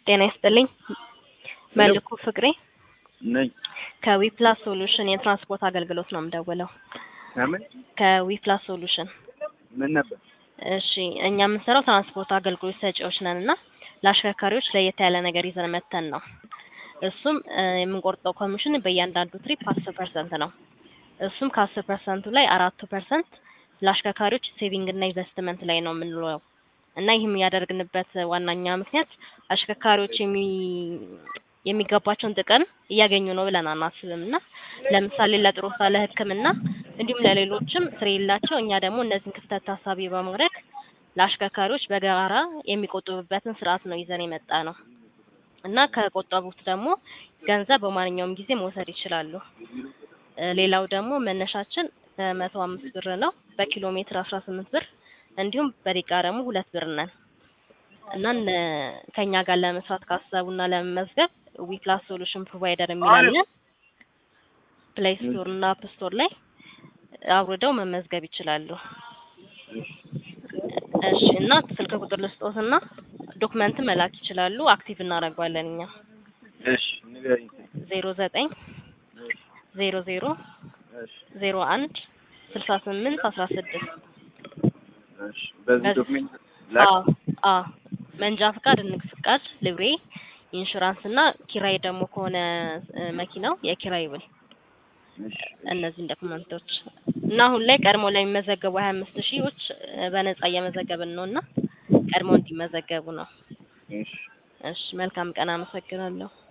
ጤና ይስጥልኝ። መልኩ ፍቅሬ ነኝ። ከዊፕላስ ሶሉሽን የትራንስፖርት አገልግሎት ነው የምደውለው። ከምን ከዊፕላስ ሶሉሽን ምን ነበር? እሺ፣ እኛ የምንሰራው ትራንስፖርት አገልግሎት ሰጪዎች ነን እና ለአሽከርካሪዎች ለየት ያለ ነገር ይዘን መተን ነው። እሱም እ የምንቆርጠው ኮሚሽን በእያንዳንዱ ትሪፕ አስር ፐርሰንት ነው። እሱም ከአስር ፐርሰንቱ ላይ አራቱ ፐርሰንት ለአሽከርካሪዎች ሴቪንግ እና ኢንቨስትመንት ላይ ነው የምንውለው እና ይህም ያደርግንበት ዋናኛ ምክንያት አሽከርካሪዎች የሚ የሚገባቸውን ጥቅም እያገኙ ነው ብለን አናስብም እና ለምሳሌ ለጥሮታ፣ ለሕክምና እንዲሁም ለሌሎችም ስለሌላቸው እኛ ደግሞ እነዚህን ክፍተት ታሳቢ በማድረግ ለአሽከርካሪዎች በጋራ የሚቆጥቡበትን ስርዓት ነው ይዘን የመጣ ነው እና ከቆጠቡት ደግሞ ገንዘብ በማንኛውም ጊዜ መውሰድ ይችላሉ። እ ሌላው ደግሞ መነሻችን በመቶ አምስት ብር ነው። በኪሎ ሜትር አስራ ስምንት ብር እንዲሁም በደቂቃ ደግሞ ሁለት ብር ነን እና እነ ከኛ ጋር ለመስራት ካሰቡና ለመመዝገብ ዊፕላስ ሶሉሽን ፕሮቫይደር የሚላለን ፕሌይ ስቶር እና አፕ ስቶር ላይ አውርደው መመዝገብ ይችላሉ። እሺ እና ስልክ ቁጥር ልስጦትና ዶክመንት መላክ ይችላሉ። አክቲቭ እናደርገዋለን እኛ እሺ ንገሪኝ። ዜሮ ዘጠኝ ዜሮ ዜሮ እሺ ዜሮ አንድ ስልሳ ስምንት አስራ ስድስት እሺ በዚህ በዚህ- ዶክሜንት ላክ። አዎ አዎ መንጃ ፍቃድ፣ ንግድ ፍቃድ፣ ልብሬ፣ ኢንሹራንስ እና ኪራይ ደግሞ ከሆነ እ መኪናው የኪራይ ውል እሺ እነዚህን ዶክመንቶች እና አሁን ላይ ቀድሞ ለሚመዘገቡ ሀያ አምስት ሺዎች በነጻ እየመዘገብን ነው እና ቀድሞ እንዲመዘገቡ ነው። እሺ እሺ መልካም ቀን፣ አመሰግናለሁ።